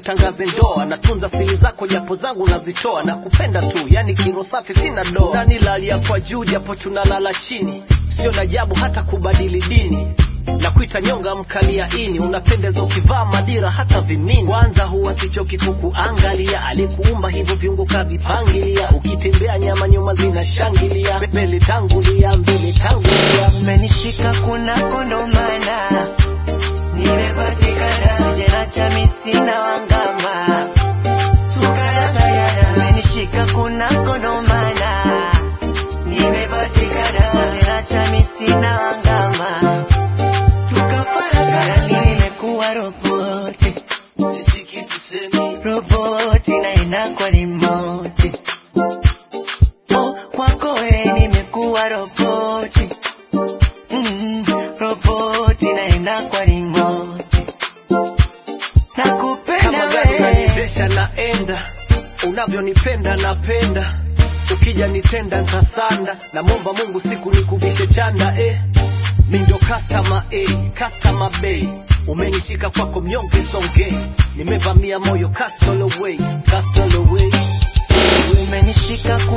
tusitangaze ndoa natunza siri zako japo zangu nazitoa na kupenda tu yani kiro safi sina doa nani lalia kwa juu japo tunalala chini sio na ajabu hata kubadili dini na kuita nyonga mkalia ini unapendeza ukivaa madira hata vimini kwanza huwa sichoki kukuangalia alikuumba hivyo viungo kavipangilia ukitembea nyama nyuma zinashangilia mbele tangulia mbele tangulia umenishika kuna kondomana nimepatikana jena chami sina wangama tukarangayana umenishika kuna kondomana nimepatikana jena chami sina wangama tukafaragana nimekuwa roboti sisiki sisemi roboti na inakwa rimoti oh, kwako we nimekuwa roboti mm, roboti na inakwa rimoti nakupenda kama gari we unaniendesha naenda unavyonipenda napenda ukija nitenda ntasanda namwomba mungu siku nikuvishe chanda eh. mi ndo customer eh, customer bay umenishika kwako mnyonge songe nimevamia moyo castle away, castle away. umenishika